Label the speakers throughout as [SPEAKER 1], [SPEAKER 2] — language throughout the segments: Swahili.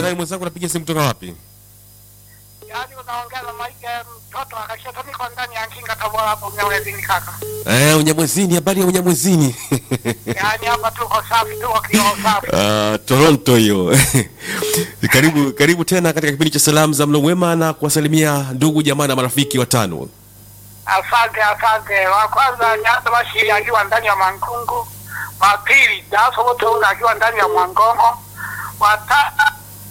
[SPEAKER 1] naye mwenzangu, napiga simu kutoka wapi?
[SPEAKER 2] Yaani unaongea na Mike mtoto akashoto niko ndani ya Nkinga Tabora hapo Mnyamwezini kaka.
[SPEAKER 1] Eh, Unyamwezini, habari ya Unyamwezini?
[SPEAKER 2] Yaani hapa tuko safi, tuko kioo safi.
[SPEAKER 1] Ah, Toronto hiyo. karibu karibu tena katika kipindi cha salamu za mlo mwema na kuwasalimia ndugu jamaa na marafiki watano.
[SPEAKER 2] Asante, asante. Wa kwanza Nyanda Bashiri akiwa ndani ya Mangungu. Wa pili Daso Botonga akiwa ndani ya Mwangongo. Wa tatu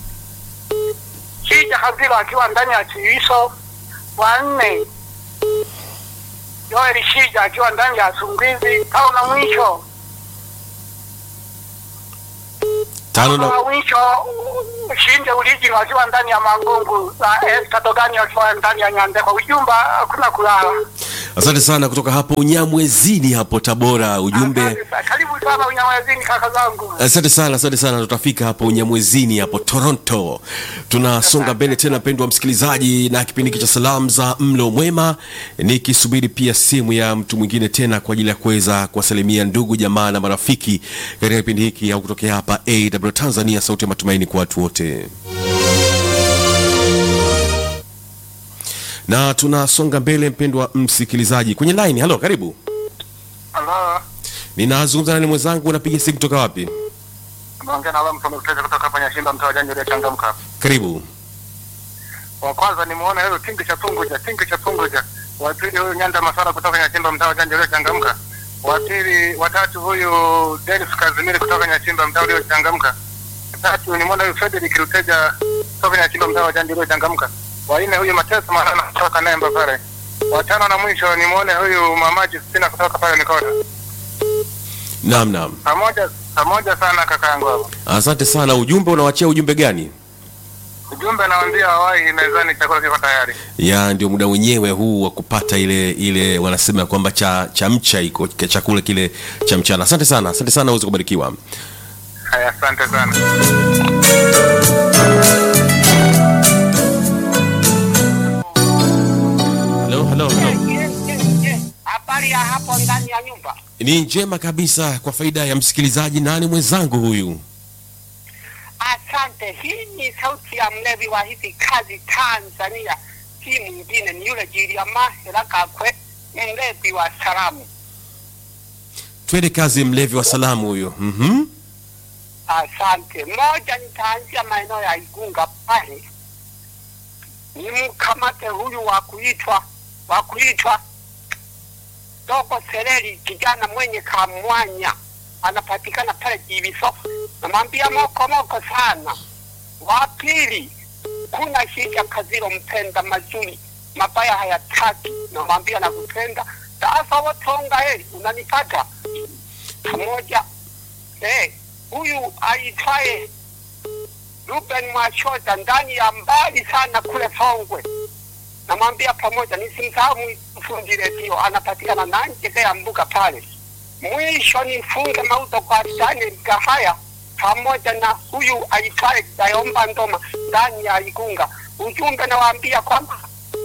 [SPEAKER 2] Shija Kazilo akiwa ndani ya Chiiso. Wa nne Joel Shija akiwa ndani ya Sungwizi. Tao na mwisho
[SPEAKER 1] Tano na
[SPEAKER 2] wa mwisho Shinde Uliji wakiwa ndani ya Mangungu na Esther Dogani wakiwa ndani ya Nyandekwa. Ujumba hakuna kulala.
[SPEAKER 1] Asante sana kutoka hapo Unyamwezini hapo Tabora. Ujumbe
[SPEAKER 2] Asante sana. Karibu sana Unyamwezini kaka zangu.
[SPEAKER 1] Asante sana, asante sana. Tutafika hapo Unyamwezini hapo Toronto. Tunasonga mbele tena, mpendwa msikilizaji, na kipindi hiki cha salamu za mlo mwema, nikisubiri pia simu ya mtu mwingine tena kwa ajili ya kuweza kuwasalimia ndugu jamaa na marafiki katika kipindi hiki au kutokea hapa AW Tanzania, sauti ya matumaini kwa watu wote. Na tunasonga mbele, mpendwa msikilizaji, kwenye line. Halo, karibu.
[SPEAKER 2] Halo.
[SPEAKER 1] Ninazungumza nani mwenzangu, unapiga simu kutoka wapi?
[SPEAKER 2] Naongea na wewe msomo kutoka kutoka kwenye Simba mtaa wa Janjo ile changamka.
[SPEAKER 1] Karibu.
[SPEAKER 2] Wa kwanza nimuone huyo Tingi cha Punguja, Tingi cha Punguja. Wa pili huyu Nyanda Masara kutoka kwenye Simba mtaa wa Janjo ile changamka. Wa pili watatu huyu Dennis Kazimiri kutoka kwenye Simba mtaa ule changamka. Tatu nimuone huyu Frederick Ruteja kutoka kwenye Simba mtaa wa Janjo ile changamka. Wa nne huyu Mateso Marana kutoka Nemba pale. Wa tano na mwisho nimuone huyu Mamaji Sina kutoka pale Mikota.
[SPEAKER 1] Naam, naam.
[SPEAKER 2] Pamoja pamoja sana kakaangu hapo.
[SPEAKER 1] Asante sana. Ujumbe unawachia ujumbe gani?
[SPEAKER 2] Ujumbe nawaambia wawahi mezani, chakula kiko tayari.
[SPEAKER 1] Ya ndio muda wenyewe huu wa kupata ile ile wanasema kwamba cha cha mcha iko cha chakula kile cha mchana. Asante sana, asante sana, uweze kubarikiwa.
[SPEAKER 2] Haya, asante sana.
[SPEAKER 1] Hello, hello, hello.
[SPEAKER 2] Habari ya hapo ndani ya nyumba.
[SPEAKER 1] Ni njema kabisa kwa faida ya msikilizaji. Nani mwenzangu huyu?
[SPEAKER 2] Asante. Hii ni sauti ya mlevi wa hizi kazi Tanzania, si mwingine ni yule Jiliama Hela Kakwe, mlevi wa salamu.
[SPEAKER 1] Twende kazi, mlevi wa salamu huyo. Mhm.
[SPEAKER 2] Asante. Moja, nitaanzia maeneo ya Igunga pale, nimkamate huyu wa kuitwa wa kuitwa Dogo Sereri, kijana mwenye kamwanya, anapatikana pale Jibiso. Namwambia moko moko sana. Wa pili, kuna shija Kaziro, mpenda mazuri, mabaya hayataki, namwambia nakupenda. Sasa watonga heri, unanipata pamoja eh, huyu aitwaye Ruben Mwashoda ndani ya mbali sana kule Songwe, namwambia pamoja, nisimsahau mfundi redio, anapatikana Nanjega ya mbuga pale. Mwisho nifunge mauzo kwa Daniel Gahaya pamoja na huyu aitwaye Dayomba Ndoma ndani ya Igunga. Ujumbe nawaambia kwamba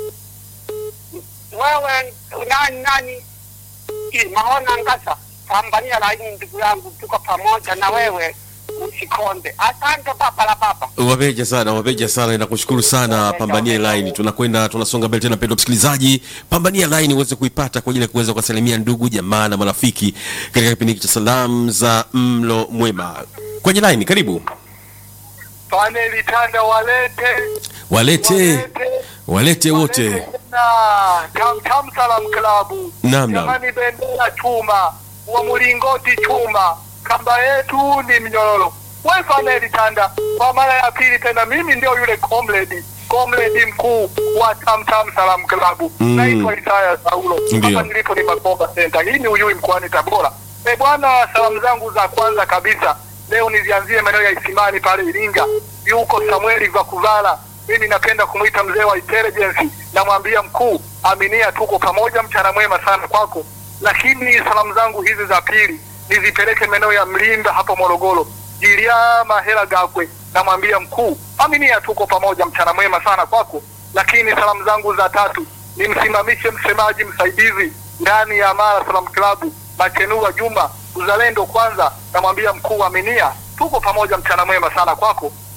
[SPEAKER 2] wewe nani nani Hii, Mahona Ngasa, pambania laini ndugu yangu, tuko pamoja na wewe, usikonde. Asante baba la baba.
[SPEAKER 1] Wabeja sana, wabeja sana, nakushukuru sana. Pambania line, tunakwenda tunasonga mbele tena, mpendwa msikilizaji, pambania line uweze kuipata kwa ajili ya kuweza kuwasalimia ndugu jamaa na marafiki katika kipindi hiki cha salamu za mlo mwema. Kwenye line, karibu.
[SPEAKER 2] Paneli tanda walete
[SPEAKER 1] Walete walete wote.
[SPEAKER 2] na Tam Tam Salam Klabu.
[SPEAKER 1] Naam, naam.
[SPEAKER 2] Jamani, bendera chuma, wa mlingoti chuma, kamba yetu ni mnyororo. We Paneli tanda, kwa mara ya pili tena, mimi ndio yule comrade comrade mkuu wa Tam Tam Salam Klabu.
[SPEAKER 1] Mm.
[SPEAKER 2] Naitwa Isaya Saulo.
[SPEAKER 1] Ndio.
[SPEAKER 2] Hapa nilipo ni Makomba Center. Hii ni Uyui mkoani Tabora. Eh bwana, salamu zangu za kwanza kabisa leo nizianzie maeneo ya Isimani pale Iringa. Yuko Samueli Vakuvala, mimi napenda kumwita mzee wa intelligence. Namwambia mkuu, aminia, tuko pamoja, mchana mwema sana kwako. Lakini salamu zangu hizi za pili nizipeleke maeneo ya Mlimba hapo Morogoro, Jiliama Hela Gakwe. Namwambia mkuu, aminia, tuko pamoja, mchana mwema sana kwako. Lakini salamu zangu za tatu nimsimamishe msemaji msaidizi ndani ya Mara Salam Club Makenua Juma uzalendo kwanza, namwambia mkuu aminia, tuko pamoja, mchana mwema sana kwako.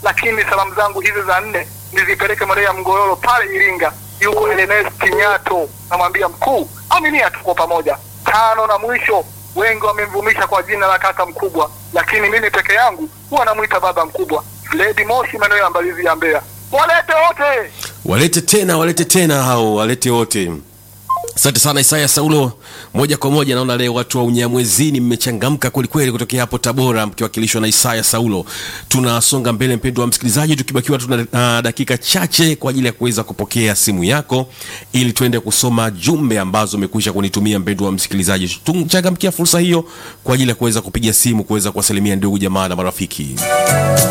[SPEAKER 3] lakini salamu zangu hizi za nne nizipeleke Maria Mgororo pale Iringa, yuko Ernest Nyato, namwambia mkuu, aminia tuko pamoja. Tano na mwisho, wengi wamemvumisha kwa jina la kaka mkubwa, lakini mimi peke yangu huwa namwita baba mkubwa. Fredi Moshi, maeneo ya Mbalizi ya Mbeya, walete wote.
[SPEAKER 1] walete tena walete tena hao walete wote asante sana isaya saulo moja kwa moja naona leo watu wa unyamwezini mmechangamka kwelikweli kutokea hapo tabora mkiwakilishwa na isaya saulo tunasonga mbele mpendo wa msikilizaji tukibakiwa tuna uh, dakika chache kwa ajili ya kuweza kupokea simu yako ili tuende kusoma jumbe ambazo umekwisha kunitumia mpendo wa msikilizaji tuchangamkia fursa hiyo kwa ajili ya kuweza kupiga simu kuweza kuwasalimia ndugu jamaa na marafiki